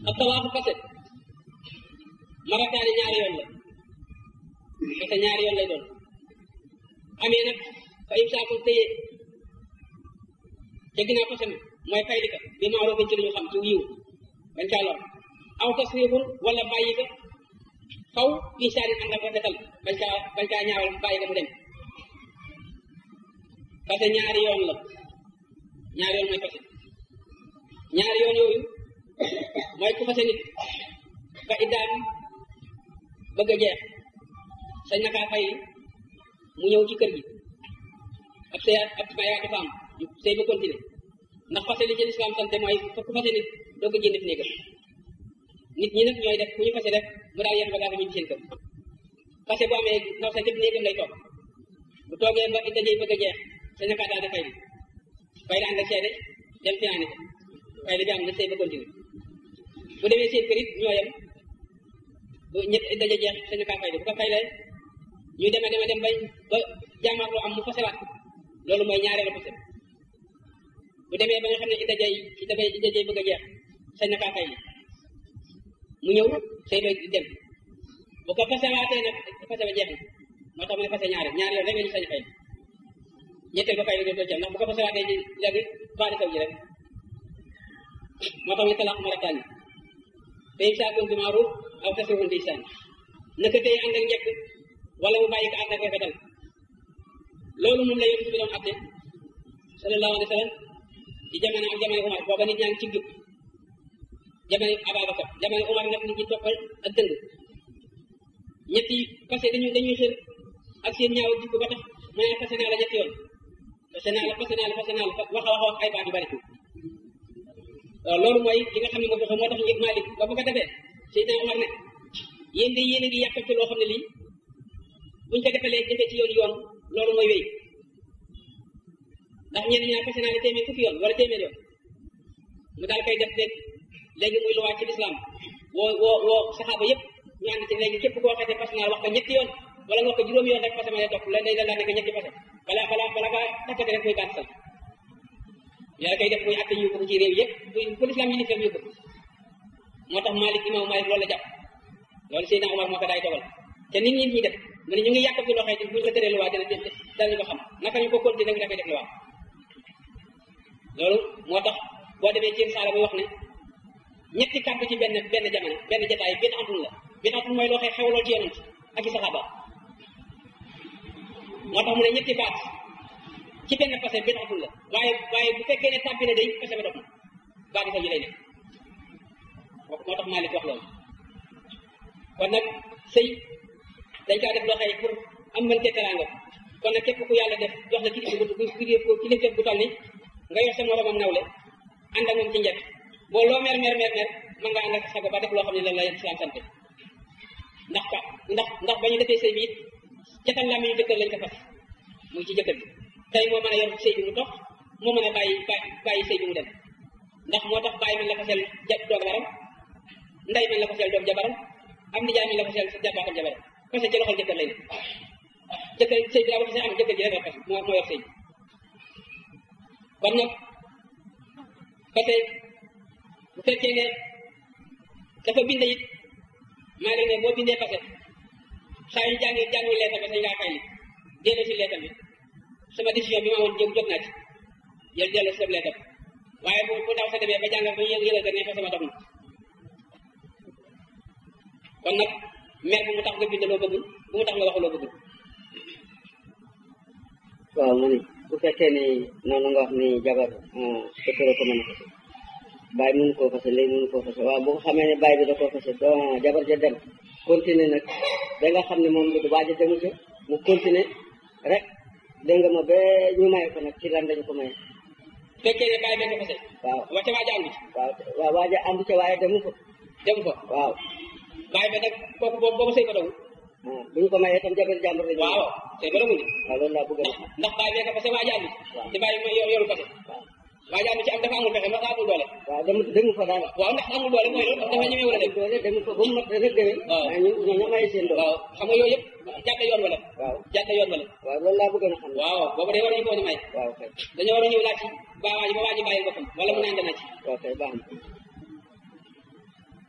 ak tawaafu fase marataani ñaari yoon la fase ñaari yoon lay doon amee nag fa imsaakun téye ca ginnaaw fase ma mooy fay di ka bi maaroo ci lu ñu xam ci yiw bañ caa lor aw tasrifun wala bàyyi ka faw insaanin ànd ak rafetal bañ kaa bañ kaa ñaawal bàyyi ka mu dem fase ñaari yoon la ñaari yoon mooy fase ñaari yoon yooyu mooy ku fase nit ba iddaam bëgg a jeex sañ na kaa fay mu ñëw ci kër gi ab sëy ab mayaa dafa am sëy ba continuer ndax fase li ci lislaam sante mooy ku fase nit doo ko génne fi néegam nit ñi nag ñooy def ku ñu fase def mu daal yenn bagage ñu ci seen kër fase bu amee ndaw sa jëpp néegam lay toog bu toogee ba idda jëy bëgg a jeex sañ na kaa daal di fay bi fay la ànd ak seede dem finaani ko fay la bi am na sëy ba continuer bu demee seen kër it ñoo yem bu ñett idda ja jeex sañ na kaa fay bi bu ko fay la ñu deme deme dem bay ba jàmmarloo am mu fasewaat loolu mooy ñaareelu fase bu demee ba nga xam ne idda jay idda bay idda jay bëgg a jeex sañ na kaa fay li mu ñëw sëy ba dem bu ko fasewaatee nag fase ba jeex na moo tax mu ne fase ñaari ñaari yoon rek la ñu sañ fay ñetteel ba fay la dootoo ci am ndax bu ko fasewaatee ji léegi baali saw ji rek moo tax mu ne talaax marataani fa imsaakun bi maaruf aw tasrihun bi ihsaan naka tey ànd ak njëkk wala mu bàyyi ko ànd ak rafetal loolu moom la yonent bi doon atte sallallahu alayhi wa sallam ci jamono ak jamono Umar booba nit ñaa ngi ci jub jamono Ababacar jamono Umar nag nit ñi toppal ak dëng ñetti parce que dañu dañuy xër ak seen ñaaw jikko ba tax mu ne fase naa la ñetti yoon fase naa la fase naa la fase naa la wax a wax wax ay baat yu bari waaw loolu mooy li nga xam ne moom dafa moo tax njëg Malik ba bu ko defee Seydina Umar ne yéen de yéen a ngi yàqal ci loo xam ne lii buñ ko defalee defee ci yoon yoon loolu mooy wéy ndax ñenn ñaa fase naa la téeméer fukki yoon wala téeméer yoon mu daal koy def léegi léegi muy luwaat ci lislaam woo woo woo saxaaba yëpp ñu ànd ci léegi képp koo xasee fase naa wax ko ñetti yoon wala nga wax ko juróomi yoon rek fase ma lay topp la day dal nekk ñetti fase bala bala bala ka takkate rek muy baat sal yàlla koy def muy atte yu ko ci réew yëpp bu lislaam yi ni fem yu ko moo tax Malik imam Malik loolu la jàpp loolu Seydina Omar moo ko daay dogal te nit ñi ñuy def mu ne ñu ngi yàqati loo xëy buñ la tëree luwaa dina danañu ko xam naka ñu ko continuer nga koy def luwaa loolu moo tax boo demee ci saala muy wax ne ñetti kàddu ci benn benn jamono benn jotaay benn antul la benn antul mooy loo xëy xewloo ci yonent ak i saxaaba moo tax mu ne ñetti baat ci benn fase benn antul la waaye waaye bu fekkee ne tàbbi na day fase ba dox na baati sa ji lay nekk moo tax Malik wax loolu kon nag sëy dañ kaa def loo xëy pour am mën teraanga kon nag képp ku yàlla def jox la kilifa bu kilifa bu toll ni nga yor sa moromam nawle ànd ak moom ci njëkk boo loo mer mer mer mer mën nga ànd ak sago ba def loo xam ne lan la islam sant ndax ka ndax ndax ba ñu defee sëy bi it catal laa mi ñu jëkkër lañ ko fas muy ci jëkkër bi tey moo mën a yor sëy bi mu tox moo mën a bàyyi bàyyi sëy bi mu dem ndax moo tax bàyyi man la fasel ja doog baram nday man la fasel doog jabaram am nijaay man la fasel sa jabaatam jabaram parce que ci loxol jëkkër lay ne jëkkër sëy bi daa ba fasel am jëkkër ji rek la fas moo moo yor sëy bi kon nag parce que bu fekkee ne dafa bind it maa ngi ne boo bindee fase saa yu jàngi jàngi leetal ba sañ ngaa fay li delloo si leetal bi sama décision bi ma woon jëm jot naa ci yéen delloo si sa leetal waaye bu bu ndaw sa demee ba jàngal ba yëg yëgal ko ne fa sama dox na kon nag mer bu mu tax nga bind loo bëggul bu mu tax nga wax loo bëggul waaw mu ni bu fekkee ni noonu nga wax ni jabar jëkkër ko mën a fase bàyyi mënu koo fase léegi mënu koo fase waaw bu ko xamee ne bàyyi bi da koo fase don jabar ja dem continuer nag da nga xam ne moom du waaj a demu ca mu continuer rek dégg nga ma ba ñu may ko nag ci lan dañu ko may fekkee ne bàyyi benn fase waaw wacca waaja àndu ci waaw waaw waaja àndu ca waaye demu ko dem ko waaw bàyyi ba nag kooku boobu boobu sëy ba dawul ah bu ñu ko mayee itam jabar jàmbur la waaw sëy ba dawul waaw loolu laa bëgg a xam ndax bàyyi benn fase waaja àndu ci waaw te bàyyi ma yor yoru fase waaw waaja àndu ci am dafa amul pexe ndax amul doole waaw demu demu fa daal waaw ndax amul doole mooy loolu dafa ñemee wala dem doole demu fa ba mu mat rek déwén waaw. waaye ñu ñoo ñoo maye seen doole waaw xam nga yooyu yëpp jàdd yoon wala waaw jàdd yoon wala waaw loolu laa bëgg a xam waaw boobu day war nañu ko woon a may waaw kay dañoo war a ñëw laaj ci ba waa ji ba waa ji bàyyil boppam wala mu naan dana ci waaw kay baax na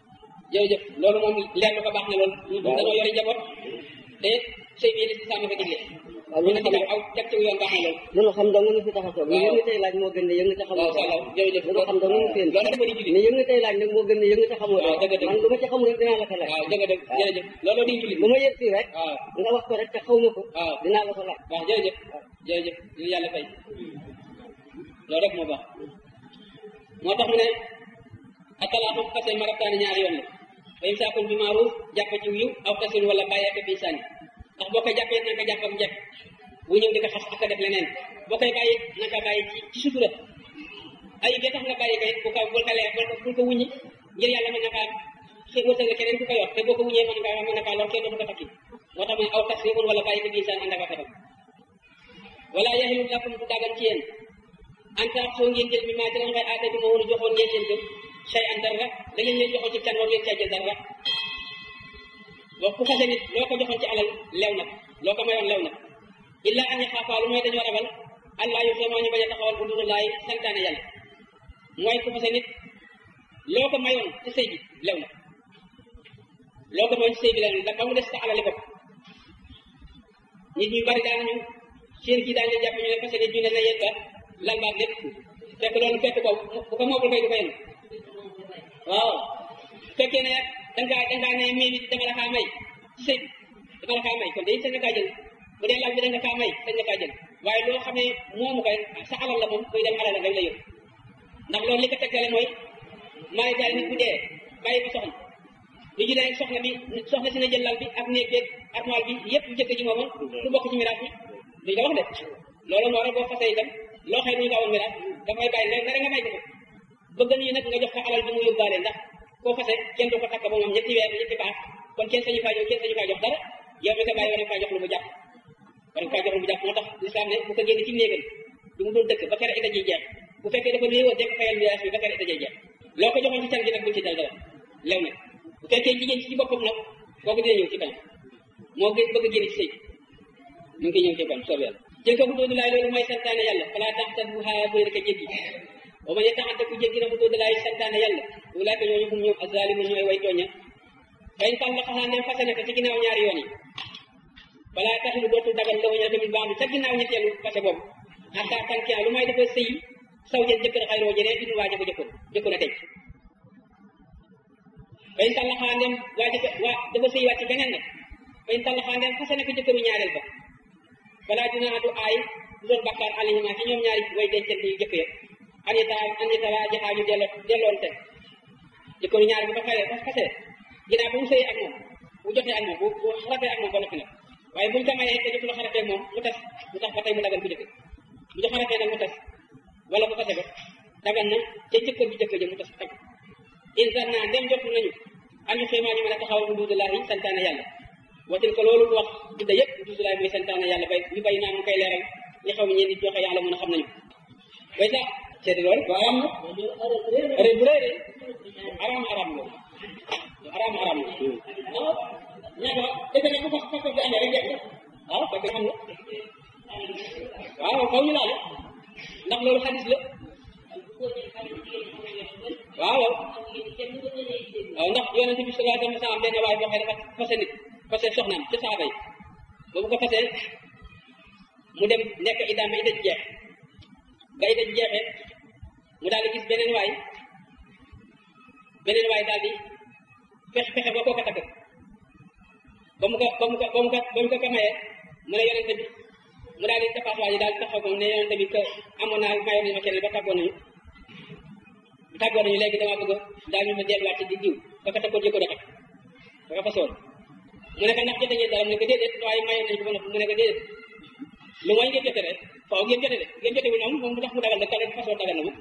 jërëjëf loolu moom leer lu ko baax na loolu ñu dañoo yore njaboot te sëy bi li si sàmm ko digle waaw ñu lu ne ñu ci xam aw jag ci yoon baax na loolu lu ñu xam dong ñu fi tax a toog Waaw. yëngu tey laaj moo gën ne yëngu te xamoo waaw dara. waaw jërëjëf lu ñu xam dong ñu fi indi. loolu dafa di julli ne yëngu tey laaj nag moo gën ne yëngu te xamoo Waaw, dara. dëgg dëgg. man lu ma ci xamul rek dinaa la ko laaj waaw dëgg dëgg jërëjëf looloo di julli bu ma yëg fii rek waaw nga wax ko rek te xaw ma ko waaw dinaa la ko laaj waaw jërëjëf jërëjëf ñu yàlla fay loolu rek moo baax moo tax mu ne atalaaxu fase marataani ñaari yoon la fa imsaakun bi maaruf jàpp ci yiw aw tasin wala bàyyi ak bi sànni ndax boo koy jàppee na nga jàpp ak njëkk bu ñëw di ko xas ak a def leneen boo koy bàyyi na nga bàyyi ci ci sutura ay ga tax nga bàyyi kay bu ko bul ko leer bul ko bul ko wuññi ngir yàlla mën na kaa xëy wërsëg la keneen ku ko yor te boo ko wuññee mën nga mën na kaa lor kenn dootu ko takki moo tax mu ne aw tasribun wala bàyyi ko bi sànni ànd ak a xetam wala yaxilu lakum du dagan ci yéen en tant soo ngeen jël mi maa ci la nga aata bi ma woon joxoon ngeen leen ko shay an dara da ngeen leen joxoon ci can war ngeen caa jël dara boo ku fase nit loo ko joxoon ci alal lew na loo ko mayoon lew na illa an yaxaafaa lu mooy dañoo ragal allah yu xemaa ñu bañ a taxawal udurullaay santaane yàlla mooy ku fase nit loo ko mayoon ci sëy bi lew na loo ko mayoon ci sëy bi lew na ba mu des sa alali bopp nit ñu bari daanañu seen kii daan leen jàpp ñu ne fase nit ñu ne na yéen ba lan baag lépp fekk loolu fekk ko bu ko moobul koy du ko yem waaw fekkee ne dangaa dangaa ne may nit dama la kaa may ci sëy bi dama la kaa may kon day sañ na kaa jël bu dee lal bi da nga kaa may sañ na kaa jël waaye loo xam ne moomu koy sa alal la moom koy dem alal la rek la yóbbu ndax loolu li ko tegtale mooy maa ngi daal nit bu dee bàyyi ko soxna lu ji dee soxna bi soxna si na jël lal bi ak néeg beeg armoire bi yëpp jëkk ji moomoon du bokk ci miraas bi duñ ko wax de loolu moo rek boo fasee itam loo xëy duñu ko awoon miraas dafay bàyyi rek nga may ko ko bëgg nañu nag nga jox ko alal bi mu yóbbaale ndax koo fase kenn du ko takk ba moom ñetti weer ñetti baax kon kenn sañu faa jox kenn sañu faa jox dara yow mi ko bàyyi war nga faa jox lu mu jàpp war nga faa jox lu mu jàpp moo tax lislaam ne bu ko génn ci néegam du mu doon dëkk ba kere ita jiy jeex bu fekkee dafa néewoon def fayal miraas bi ba kere ita jiy jeex loo ko joxoon ci can gi nag buñ ci dal dara lew na bu fekkee jigéen ci boppam nag kooku dina ñëw ci kanam moo gën bëgg a génn ci sëy ñu ngi koy ñëw ci kanam soob yàlla jël ko bu doodu laay loolu mooy santaane yàlla fala tax ta bu xaa bëri ko jéggi ba ma ne taxante ku jéggi na bu doodu laay santaane yàlla wulaay ko ñooñu fu mu ñëw azalimu ñooy way tooña fayn tan la xaxaa ndem fase na ko ci ginnaaw ñaari yoon yi fala taxilu dootul dagal la waña tamit baax bi ca ginnaaw ñetteelu fase boobu xataa tankian lu may dafa sëy saw jël jëkkër xayroo jënee inu waa jëko jëkkoon jëkkoon a tey fayn tan la xaxaa ndem waa jëkk waa dafa sëy wàcc beneen nag fayn tan la xaxaa ndem fase na ko jëkkëru ñaareel ba balaa dina adu aay du doon bakkaar alayhima ci ñoom ñaari way dencante yu jëkk ya an yata an yata waa jaxaa ñu delloo delloonte jëkkëru ñaari bu ko xaree ba fase ginnaaw bu mu sëyee ak moom bu jotee ak moom bu bu xaratee ak moom ba noppi nag waaye buñ ko mayee te jotul xaratee ak moom mu tas mu tax ba tey mu dagal bu jëkk bu ñu xaratee nag mu tas wala bu fase ko dagal na ca jëkkër bi jëkk ja mu tas tag insan naa ndem jotul nañu an ñu xéemaa ñu mën a taxawal huduudulaahi santaane yàlla watil ko loolu wax gudda yëpp huduudulaahi mooy santaane yàlla bay ñu bay naa mu koy leeral li xaw ñeen nit joxe yàlla mën a xam nañu bay sax seeti loolu waaye am na rëy bu rëy de araam araam loolu araam araam la waaw ñaata defe ne bu fa fa bi amee rek jeex na waaw fekk xam nga waaw faw ñu laal ndax loolu xadis la waaw waaw ndax yonente bi sallallahu alayhi wa sallam benn waay boo xam ne dafa fase nit fase soxnaam ci saaba yi boobu ko fasee mu dem nekk idaam ba ida ji jeex ba ida ji jeexee mu daal di gis beneen waay beneen waay daal di fexe fexe ba koo ko takk ba mu ko ba mu ko ba mu ko ba mu ko ko mayee mu ne yonente bi mu daal di tapaas waa ji daal di taxaw ko ne yonente bi que amoon naa mayoon nañu ma keneen ba tàggoo nañu tàggoo nañu léegi damaa bëgg daal ñu ma delluwaat ci di diw ba ko takkoon jëkkoon a takk ba ko fasoon mu ne ko ndax jote ngeen dara mu ne ko déedéet waaye mayoon nañu ko ba noppi mu ne ko déedéet lu mooy ngeen jote rek faaw ngeen jote de ngeen jote wu ñoom moom mu tax mu dagal de kale façon dagal na mu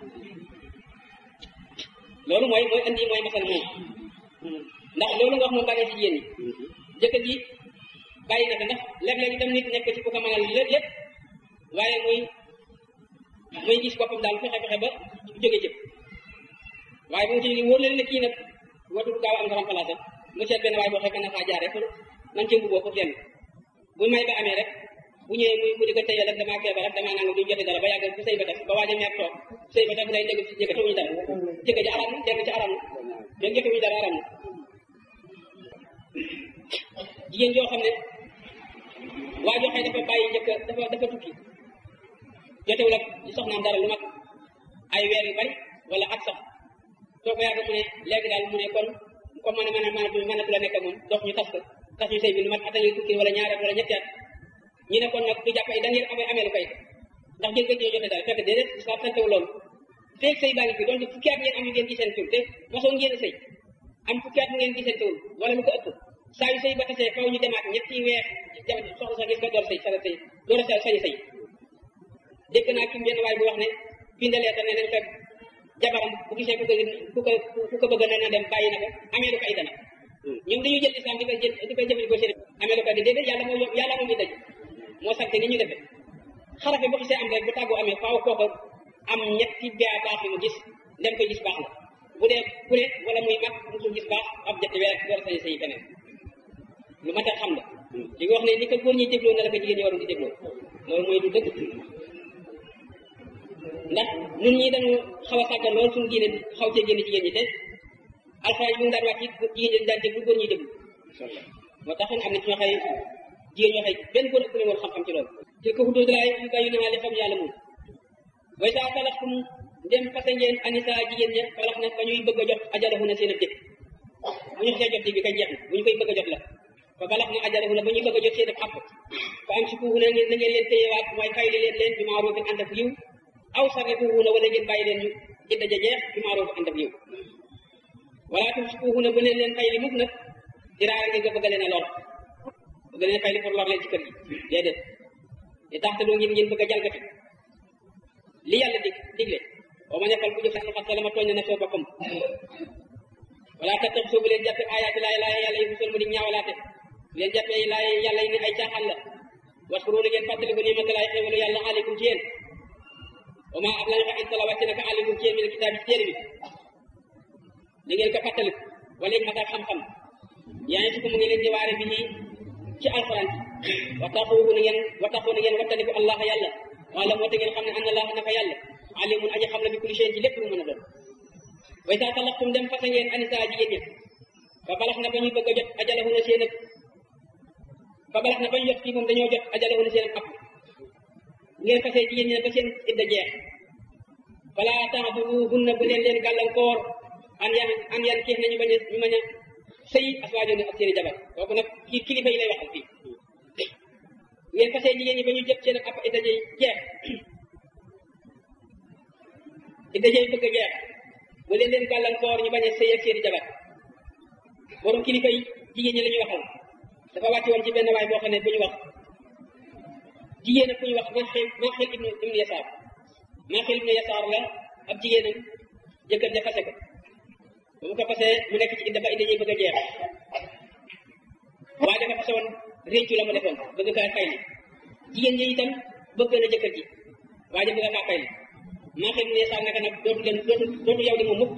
loolu mooy mooy andi mooy masal moom ndax loolu nga wax moom bàyyee ci jigéen ñi jëkkër ji bàyyi na ko ndax léeg-léeg itam nit nekk ci ku ko mënal lépp lépp waaye muy muy gis boppam daal fexe fexe ba jóge ci waaye bu mu ci wóor leen ne kii nag watul gaaw am garam place am mu seet benn waaye boo xam ne faa jaaree pour man ci mbuboo pour lenn bu may ba amee rek bu ñëwee muy mu di ko tëyal rek damaa feebar rek damaa nangam duñ jote dara ba yàgg bu sëy ba tas ba waaj a meer toog sëy ba tas day dégg ci jëkkër ñu dara jëkkër ji aram na dégg ci aram na mais jëkkër ñu dara aram na jigéen joo xam ne waa joo xëy dafa bàyyi njëkk dafa dafa tukki jotewul ak li soxnaam dara lu mag ay weer yu bari wala at sax soo ko yàgg mu ne léegi daal mu ne kon comme mën a mën a mën a mënatu la nekk moom dox ñu tas ko tas ñu sëy bi lu mat at a ngi tukki wala ñaari at wala ñetti at ñu ne kon nag du jàpp ay da ngeen amee amee lu koy ndax ngeen ko jote dara fekk déedéet islam santewu loolu feeg sëy baa ngi fi donte fukki at ngeen am yu ngeen gisantewul te mosoon ngeen a sëy am fukki at mu ngeen gisantewul wala lu ko ëpp saa yu sëy ba tasee faw ñu demaat ñetti weer soxla sax gis ko door sëy sara sëy door a sañ sëy dégg naa ki benn waay bu wax ne bindalee ta ne nañ ko jabaram bu gisee ku ko ku ko ku ko bëgg na na dem bàyyi na ko amee lu ko ay dana ñoom dañuy jël islam di koy jël di koy jëfandikoo seen amee lu ko di déedéet yàlla moo yàlla moo ngi daj moo sante ni ñu defee xarafe bu xisee am rek bu tàggoo amee faaw kooku am ñetti baa baax yu mu gis dem koy gis baax la bu dee ku ne wala muy mag musul gis baax ab jëtti weer door sañ sëy feneen lu mat a xam la li nga wax ne ni ko góor ñi dégloo na la ko jigéen ñi waroon di dégloo loolu mooy du dëgg ndax ñun ñi dañu xaw a sàggan lool suñu diine xaw cee génn jigéen ñi te alxuraan bi mu daan wàcc jigéen ñi daan déglu góor ñi déglu moo tax am na ci ñoo xëy jigéen ñoo xëy benn góor ëpp woon xam-xam ci loolu te ko xuddoo dalaay yu bàyyi naa li xam yàlla moom way saa talaxtum ndem fase ngeen anisa jigéen ña falax na ba ñuy bëgg a jot ajalahu na seen a dëkk bu ñu xasee jot bi kay jeex na bu ñu koy bëgg a jot la fa balax na ajalahu na ba ñuy bëgg a jot seen a xàpp fa am si kuuhu na ngeen na ngeen leen téyewaat mooy fayli leen leen bi maarufin ànd ak yiw aw sarrifuuhuna wala ngeen bàyyi leen ñu idda ja jeex bi maaruf ànd ak yiw wala tumsikuuhuna bu leen leen fay li mukk nag diraara ngeen nga bëgg leen a lor bëgg leen fay li pour lor leen ci kër gi déedéet di tax te doo ngeen ngeen bëgg a jalgati li yàlla dig digle boo ma nekkal ku jëf sax xat salama tooñ na soo boppam wala tattax soo bu leen jàppe ayaati laay laay yàlla yi musal mu di ñaawalaate bu leen jàppe laay yàlla yi ni ay caaxaan la waskuru na ngeen fàttaliku ni matalaay xéwalu yàlla aleykum ci yéen wa maa ab lañu fa ansala wàcce naka aleykum ci yéen min kitaabi ci téere bi da ngeen ko fàttaliku wala it mataak xam-xam yaa ngi ko mu ngi leen di waare bi ci alxuraan ci wattaquuhu na ngeen wattaqu na ngeen wattaliku allah yàlla wala moo te ngeen xam ne anna allah naka yàlla alimun aji xam la bi kulli shay'in ci lépp lu mën a doon way saa talaqtum dem fase ngeen anisa jigéen ñi fa balax na ba ñuy bëgg a jot ajalahu na seen ak fa balax na ba ñu jot fii moom dañoo jot ajalahu na seen ak app ngeen fase jigéen ñi ba seen idda jeex fala ta'duluhunna bu leen leen gàllankoor an yan an yan kiif nañu bañ a ñu bañ a sëy aswaajo ak seen i jabar kooku nag kii kilifa yi lay waxal fii ngeen fase jigéen ñi ba ñu jot seen ak app idda jeex idda jeex bëgg a jeex bu leen leen gàllankoor ñu bañ a sëy ak seen i jabar borom kilifa yi jigéen ñi la ñuy waxal dafa wàcc woon ci benn waay boo xam ne bu ñu wax jigéen ak ku ñu wax Maaxil Maaxil ibnu ibnu Yasaar Maaxil ibnu Yasaar la ab jigéenam jëkkër ja fase ko ba mu ko fasee mu nekk ci idda ba idda ñuy bëgg a jeex waaye dafa fase woon réccu la mu defoon bëgg kaa fay li jigéen ñi itam bëgg na jëkkër ji waaye bëgg kaa fay li Maaxil ibnu Yasaar naka nag dootu leen dootu dootu yow di moom mukk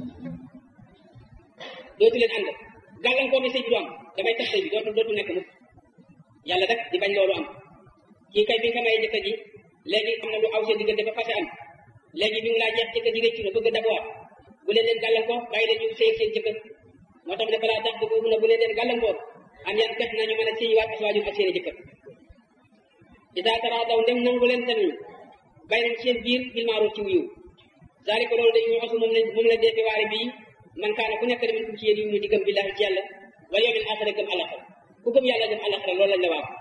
dootu leen ànd gàllankoor ne sëy bi du am damay tax sëy bi dootu dootu nekk mukk yàlla rek di bañ loolu am kii kay bi nga may jëkkër ji léegi am na lu aw seen diggante ba fase am léegi bi mu laa jeex jëkkër ji réccu na bëgg a dabuwaat bu leen leen gàllankoor bàyyi leen ñu sëy seen jëkkër moo tax ne balaa tax dugg na bu leen leen gàllankoor am yan kat nañu mën a sëyiwaat aswaajum ak seen i jëkkër ida tara daw ndem nangu leen tamit bàyyi nañ seen biir bil maaruf ci wiiw zalika loolu dañuy waxu moom la moom la defe waare bii man kaana ku nekk demin kum ci yéen yu ñu di gëm billahi ci yàlla wal yawmil aaxira gëm àllaxira ku gëm yàlla gëm àllaxira loolu lañ la waaw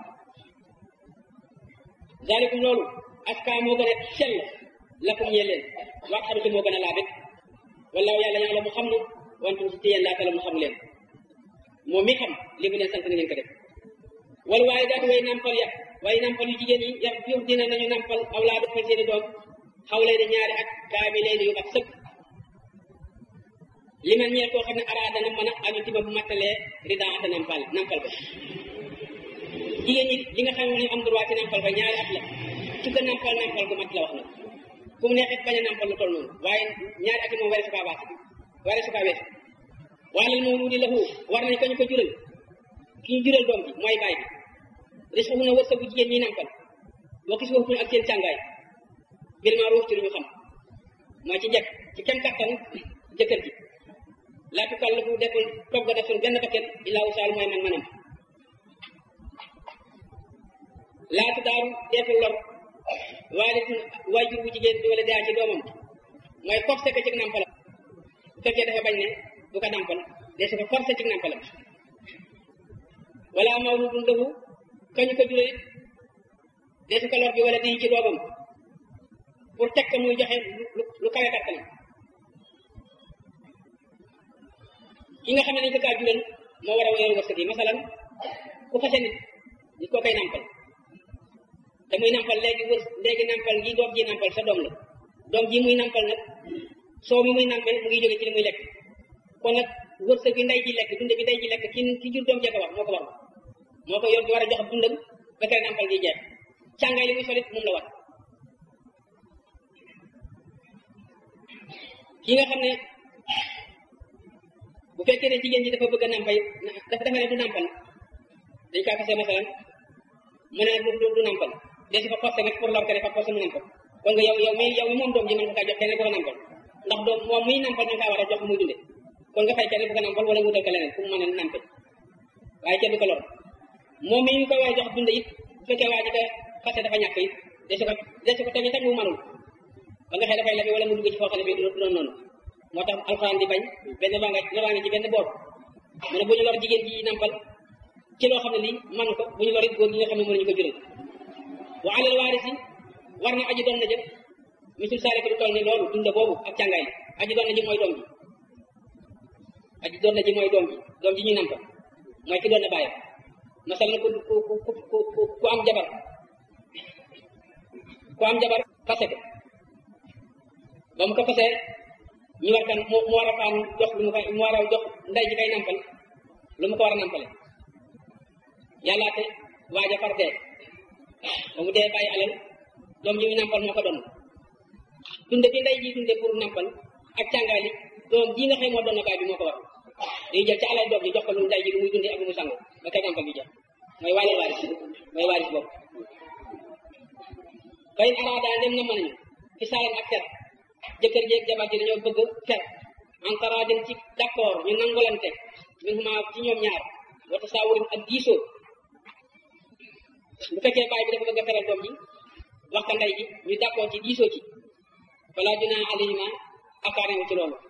zalikum loolu aska moo gën a sell lakum ñee leen wax xaru moo gën a laabit wallaahu yàlla ñaa la mu xam na wantum si téyeen laata la mu xamu leen moom mi xam li mu leen sant na ngeen ko def wala waaye daal way nampal ya waaye nampal yu jigéen yi ya yu dina nañu nampal awlaadu fal seeni doom xaw lay di ñaari at kaami lay di yu mat sëkk li man ñeel koo xam ne araada na mën a anu tiba bu mattalee ridaata nampal nampal ko jigéen ñi li nga xam ne am droit ci nampal ba ñaari at la su ko nampal nampal gu mat la wax na ku mu neexit bañ a nampal lu toll noonu waaye ñaari at yi moom ware su kaa baas ware su kaa weesu waalal mawluudi lahu war nañ ko ñu ko jural ki ñu jural doom ji mooy baay bi risquhu na wërsëgu jigéen ñi nampal boo gis waxuñu ak seen càngaay bil ma'ruuf ci lu ñu xam mooy ci njëkk ci kem kattan jëkkër ji laa tukallifu deful togg deful benn bakket illaa wus'ahaa mooy man manam laatu daaru deetu lor waaye waajur bu jigéen di wala daa ci doomam mooy forcé ko ci nàmpalam bu fekkee dafa bañ ne du ko nàmpal dee su ko forcé ci nàmpalam wala mawludun lahu kañu ko jure dee su ko lor bi wala di ci doomam pour teg ko muy joxe lu lu kawe kattanam ki nga xam ne dañ ko kaa jural moo war a yor wërsëg yi masalan ku fase nit nit koo koy nàmpal te muy nàmpal léegi wër léegi nàmpal gi doom ji nàmpal sa doom la doom ji muy nàmpal nag soo mi muy nàmpal mu ngi jóge ci li muy lekk kon nag wërsëg bi ndey ji lekk dunde bi ndey ji lekk ki ki jur doom jee ko war moo ko war moo ko yor di war a jox dundam ba kay nàmpal gi jeex càngaay li muy solit moom la war ki nga xam ne bu fekkee ne jigéen ji dafa bëgg a nàmpal dafa defe ne du nàmpal dañ kaa fase masalan mu ne du du nàmpal des ko forcé nag pour lor ko ne fa forcé mu nàmpal kon nga yow yow mi yow mi moom doom ji mën nga kaa jox kenn bu ko nàmpal ndax doom moom muy nàmpal nga kaa war a jox muy dunde kon nga fay kenn bu ko nàmpal wala wutal ko leneen fu mu mën a nàmpe waaye kenn du ko lor moom mi ñu koy war a jox dunde it bu fekkee waa ji ko fase dafa ñàkk it des ko des ko tegi teg mu mënul ba nga xëy dafay lebi wala mu dugg ci foo xam ne bii du doon noonu moo tax alxuraan di bañ benn baa nga lobaa ngi ci benn boor mu ne bu ñu lor jigéen ji nàmpal ci loo xam ne lii manu ko bu ñu lor it góor gi nga xam ne mënuñu ko jural wa alal waarisi war na aji doon na jëf misul saare ko du toll ni loolu dunda boobu ak càngaay li aji doon na ji mooy doom ji aji doon na ji mooy doom ji doom ji ñuy nàmpal mooy ki doon na bàyyam masal na ku ku ku ku ku am jabar ku am jabar fase ko ba mu ko fasee ñu war kan mu war a faan jox lu mu koy mu war a jox ndey ji kay nàmpal lu mu ko war a nàmpale yàllaate waaja far dee ba mu dee bàyyi alal doom ji muy nàmpal moo ko doon dunde bi ndey ji dunde pour nàmpal ak càngaay li doom ji nga xëy moo doon na baay bi moo ko war day jël ci alal doom ji jox ko lu ndey ji lu muy dunde ak lu muy sango ba kay nàmpal bi jeex mooy wàllu waaris mooy waaris boobu fayin araada dem na mën nañu ci saalan ak fer jëkkër ji ak jabar ji dañoo bëgg fer antara dem ci d'accord ñu nangolante min huma ci ñoom ñaar wata saawurin ak diisoo bu fekkee baay bi dafa bëgg a feral doom ji wax ka ndey ji ñu d'accord ci diisoo ci wala junaa alayhima akaarewu ci loolu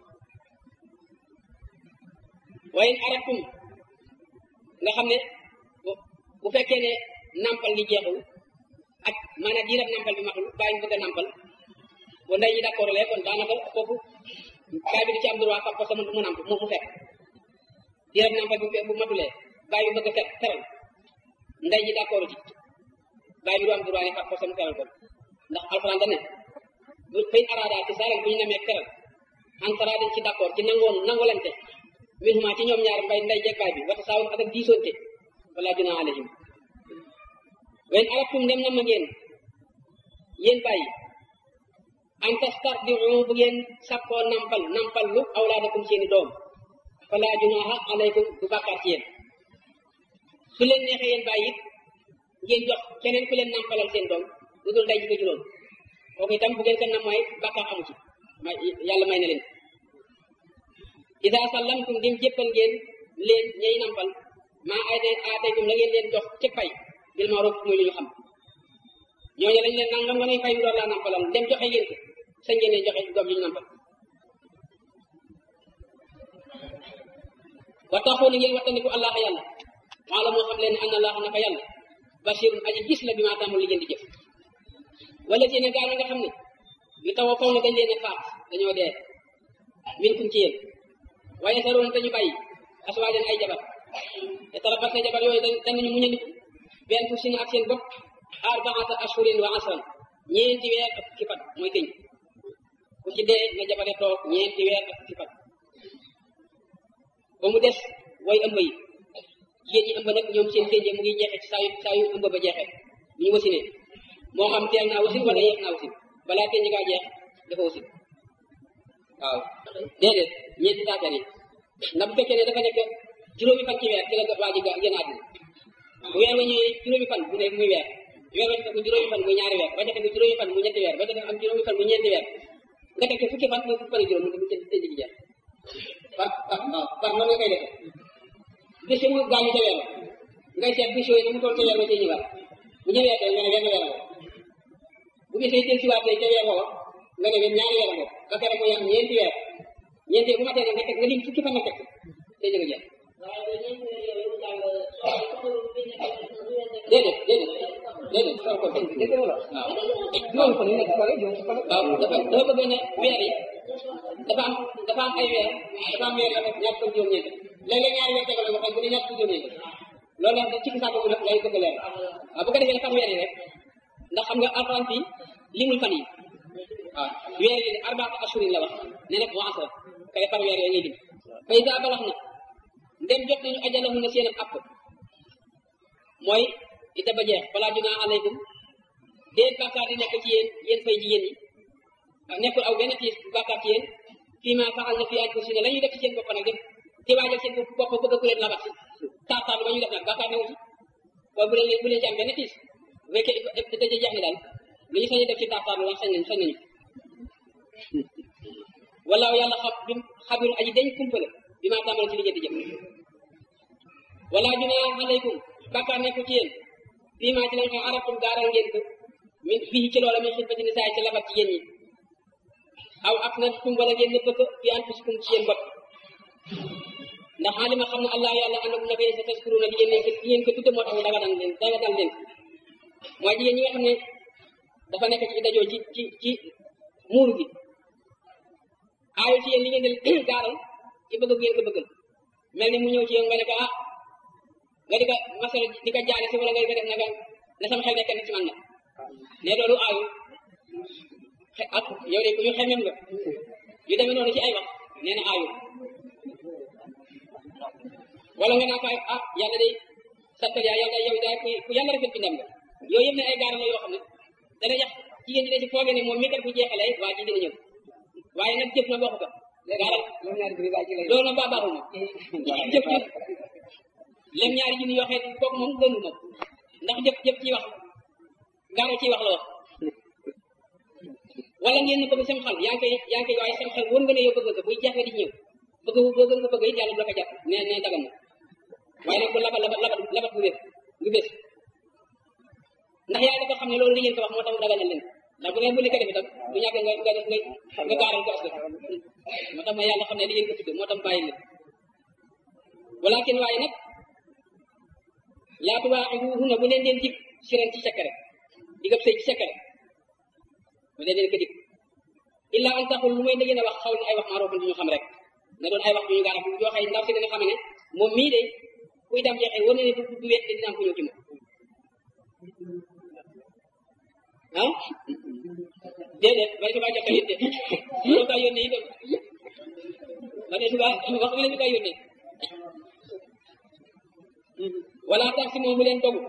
waaye aratum nga xam ne bu fekkee ne nampal li jeexul ak maanaam diirab nampal bi matul baay bi bëgg a nampal bu ndey ji d'accord lee kon daanaka foofu baay bi di ci am droit fam ko sama mu namp mu mu fekk diirab nampal bi bu matulee baay bi bëgg a fekk feral ndey ji d'accord ci baay bi du am droit ne fam ko sama feral ko ndax alxuraan da ne bu fay araada ci saaral bu ñu nemee feral antara dañ ci d'accord ci nangoon nangolante min huma ci ñoom ñaar mbay ndey jeeg baay bi wata saawun ak ak diisoonte wala junaa alayhim wen aratum dem na ma ngeen yéen bàyyi an tastardiu bu ngeen sakkoo nampal nampal lu awlaadakum seeni doom fala junaaha alaykum du bàkkaar ci yéen su leen neexee yéen bàyyi it ngeen jox keneen ku leen nampalal seen doom lu dul ndey ji ko juróom kooku itam bu ngeen ko nam mooy bàkkaar amu ci may yàlla may na leen ida sallamtum dim jéppal ngeen leen ñay nampal maa ay aataytum la ngeen leen jox ci pay bil ma'ruf muy lu ñu xam ñooñu lañ leen nangam nga ngay fay mu door laa nampalal dem joxe ngeen ko sañ ngeen leen joxe doom yi ñu nampal wa taxoo na ngeen wattandiku allah yàlla maa la moo xam leen anna allah naka yàlla basirun aji gis la bi maa tàmmul li ngeen di jëf wala ci ne gaa nga xam ne yu taw a faw na dañ leen a faat dañoo dee min kum ci yéen waaye saroon dañu bàyyi aswaajan ay jabar te tarabas na jabar yooyu danañu muñandiku benn fu sina ak seen bopp arbaata ashurin wa asran ñeenti weer ak fukki fan mooy tëñ ku ci dee na jabare toog ñeenti weer ak fukki fan ba mu des way ëmb yi jigéen ñi ëmb nag ñoom seen tënjee mu ngi jeexe ci saa yu saa yu ëmb ba jeexee bu ñu wasinee moo xam teel naa wasin wala yeex naa wasin balaa tënj gaa jeex dafa wasin waaw déedéet ñeenti taatar yi ndax bu fekkee ne dafa nekk juróomi fan ci weer ci la waa ji génn àddina bu weer wa ñëwee juróomi fan bu nekk muy weer weer wa tegu juróomi fan muy ñaari weer ba ca tegu juróomi fan muy ñetti weer ba ca tegu am juróomi fan muy ñeenti weer nga teg fukki fan muy fukki fan juróom mu tëj tëj gi jeex par par waaw par noonu nga koy defee bés mu gaañu ca weer ngay seet bés yooyu mu toll ca weer wa cay ñëwaat bu ñëwee tey nga ne wenn weer bu gisee teel si waat tey ca weer woo nga ne wenn ñaari weer boobu ba pare muy am ñeenti weer ñeenti bu matee nag nga teg nga lim fukki fan nga teg day jóge jeex déedéet déedéet déedéet soo ko dégg dégg nga waaw juróom fan yu nekk fa juróom fan waaw dafa dafa bëgg ne weer yi dafa am dafa am ay weer dafa am weer la def ñaar fukk juróom-ñeent léeg-léeg ñaari weer tegal nga xam bu ne ñaar fukk juróom-ñeent loolu nag ci gisaat boobu nag lay bëgg leer waaw bu ko defee fan weer yi rek ndax xam nga alxuraan fii limul fan yi waaw weer yi arbaata ashurin la wax ne nag wa asra kay par weer yooyu ñuy lim fa iza balax na ndem jot nañu ajalahu na seen app mooy ita ba jeex balaa junaa alaykum déet bàkkaar di nekk ci yéen yéen fay jigéen ñi nekkul aw benn tiis bàkkaar ci yéen fii ma faxal na fi anfusina la ñuy def ci seen bopp nag def ci waajal seen bopp bëgg ku leen labat si taataar ba ñu def nag bàkkaar newu ci boobu bu leen bu leen ci am benn tiis bu fekkee daje jeex ni daal lu ñu sañ def ci taataar lu wax sañ nañ sañ nañu wala yàlla xam bi xabiru aji dañ kumpale bi maa tàmbale ci liggéey di jëf wala junaa alaykum bàkkaar nekku ci yéen fii maa ci lañ xam arabtum gaaral ngeen ko min fii ci loola min xitbati nisaa ci labat ci yéen ñi aw ak na tum wala ngeen nëbb ko fi anfusikum ci yéen bopp ndax xaalima xam ne allah yàlla andakum naka yéen sa taskuruna di ngeen di ngeen ko tudde moo tax ñu daganal leen daganal leen mooy jigéen ñi nga xam ne dafa nekk ci dajoo ci ci ci muuru gi aayu ci yéen li ngeen di gaaral ci bëgg ngeen ko bëggal mel ni mu ñëw ci yow nga ne ko ah nga di ko masal di ko jaare si wala nga di ko def naka ne sama xel nekk na ci man na ne loolu aayu ak yow de ku ñu xemem nga yu demee noonu ci ay wax nee na aayu wala nga naa ko ah yàlla day sattal yaa yàlla yow daal ku yàlla rafet bindam nga yooyu yëpp ne ay gaara la yoo xam ne dana yax jigéen ñi da ci foogee ne moom mi kat bu jeexalee waa ji dina ñëw waaye nag jëf na bokk ko gaaral loolu nag baa baaxul moom jëf jëf lem ñaari junni yoo xeet kooku moom gënu moom ndax jëf jëf ci wax gaara ciy wax la wax wala ngeen ne bëgg sam xel yaa ngi koy yaa ngi koy waaye sam xel wóor nga ne yow bëgg nga buy jafe di ñëw bëgg bëgg nga bëgg it yàlla du la ko jàpp ne ne dagan na waaye nag bu labat labat labat labat bu wér bu bés ndax yàlla dafa xam ne loolu li ngeen ko wax moo tax mu daganal leen ndax bu ngeen bu li ko def itam bu ñàkk nga nga nga nga gaaral ko askan moo tax ma yàlla xam ne li ngeen ko tudd moo tax bàyyi leen walakin waaye nag laatu waa na bu leen leen dig siran ci secret digab sëy ci secret bu leen leen ko dig illa an taxul lu may da ngeen a wax xaw ni ay wax maaroofan du ñu xam rek na doon ay wax du ñu gaara bu joxee ndaw si dana xam ne moom mii de kuy dem jeexee wane ne du du wet dina am ku ñëw ci moom ah déedéet bari subaa jokkal it de loolu kaa yónnee itam ba ne subaa wax bi la ñu kaa yónnee wala tax si moom bu leen dogu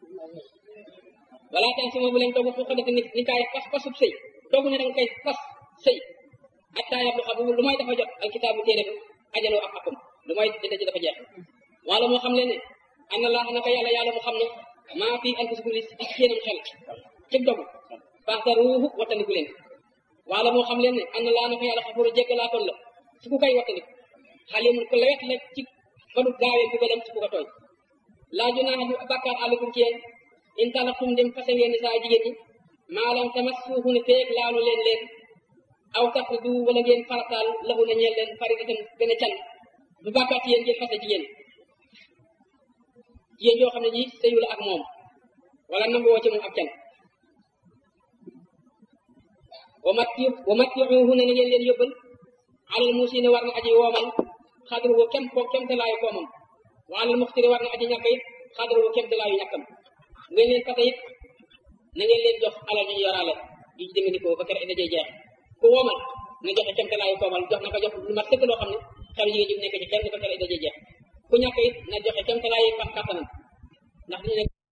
wala tax si moom bu leen dogu fu ko def ni ni kaay fas fasub sëy dogu ne danga koy fas sëy ak taayab lu xam lu may dafa jot al kitaabu téere bi ajaloo ak akum lu may dëdda ji dafa jeex wala moo xam leen ne an na laa naka yàlla yàlla mu xam ne maa fi anfusikum li ci seenam xel ci dogu faxtaruuhu wattandiku leen wala moo xam leen ne an na laa naka yàlla xafuru jéggalaakoon la su ku koy wattandiku xalimun ko lewet la ci ba du gaawee bugalam ci ku ko tooñ laa junaaha du bàkkaar àllukum ci yéen in talaqtum dem fase ngeen saa jigéen ñi maalam tamassuuhu ne feeg laalu leen leen aw tafridu wala ngeen farataal lahu na ñeel leen faridatan gën a can du bàkkaar ci yéen ngeen fase jigéen jigéen yoo xam ne ji sëyu la ak moom wala nangu woo ci moom ab can wa matti wa mattiuhu ne na ngeen leen yóbbal alal muusine war na aji woomal xadru wo kem ko kem dalaayu koomam wa alal muxtiri war na aji ñàkk it xadru wo kem dalaayu ñàkkam ngeen leen fase it na ngeen leen jox alal ñu yoraale yi ci demandikoo ba kere dajee jeex ku woomal nga joxe kem dalaayu koomal jox na ko jox lu mat sëkk loo xam ne xelu jigéen ji nekk ci kenn ba kere dajee jeex ku ñàkk it na joxe kem dalaayu kattanam ndax dañu ne